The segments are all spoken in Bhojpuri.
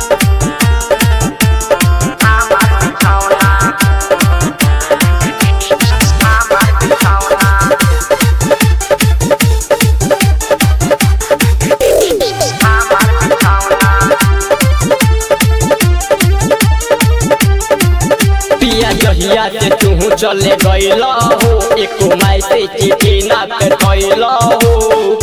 पिया जहिया से तू चले गईल हो एको माई से चिठी ना कर गईल हो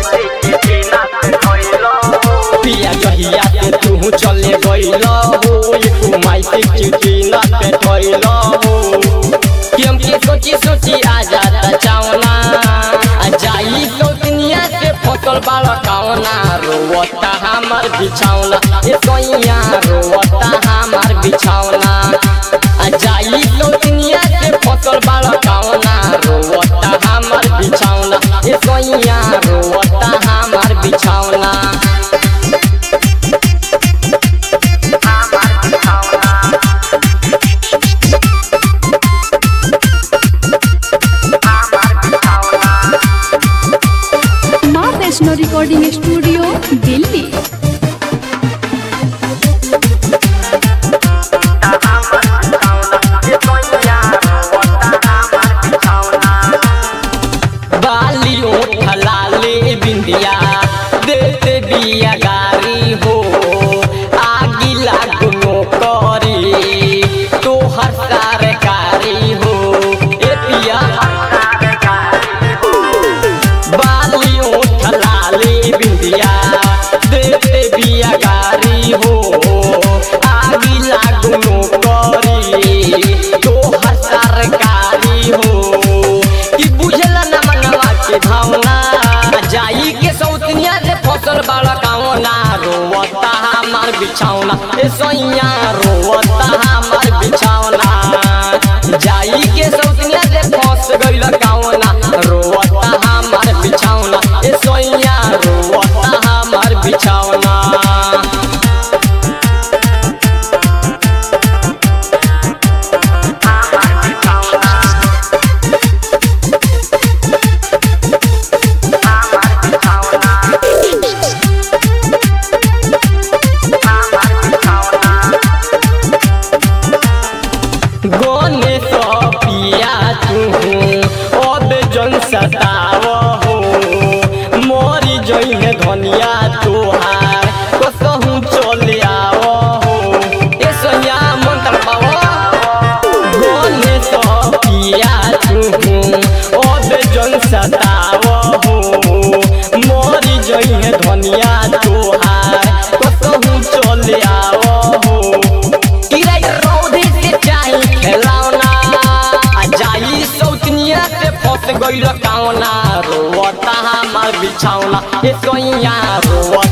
पिया जहिया से तू चले गईल हो एको माई से चिठी ना कर गईल हो कि हम के सोची सोची आ जाता चावना आ जाई तो दुनिया से फसल बाल कावना रोवता हमार बिछावना ए सोइया रोवता हमार बिछावना आ जाई तो दुनिया से फसल बाल कावना रोवता हमार बिछावना ए सोइया रोवता हमार बिछावना माँ वैष्णो रिकॉर्डिंग स्टूडियो दिल्ली बाली उठलाले बिंदिया देते बिया गारी हो आगी लागनो करी तो हर सरकारी हो ए पिया बाली उठलाले बिंदिया देते बिया गारी हो आगी लागनो करी तो हर सरकारी हो कि बुझला ना मनवा के भावना जाई के सौतनिया से फसल बाड़ा कावना रोवता हमार बिछावना ए सोइया रोवता हमार बिछावना जाई के सौतनिया से फंस गइल कावना रोवता हमार बिछावना ए सोइया रोवता हमार बिछावना गने पिया तू अब जन सताव हो मोरी जइने धनिया तोहार कसहु चले आव हो ए सैया मन तड़पाव गने पिया तू अब जन सताव हो मोरी जइने धनिया तोहार कसहु चले आव हो किराय रौदे से चाही खेलौना आ जाई सौतनिया से फंस गइल कावना रोवता हमार बिछौना ए सोइया रोवता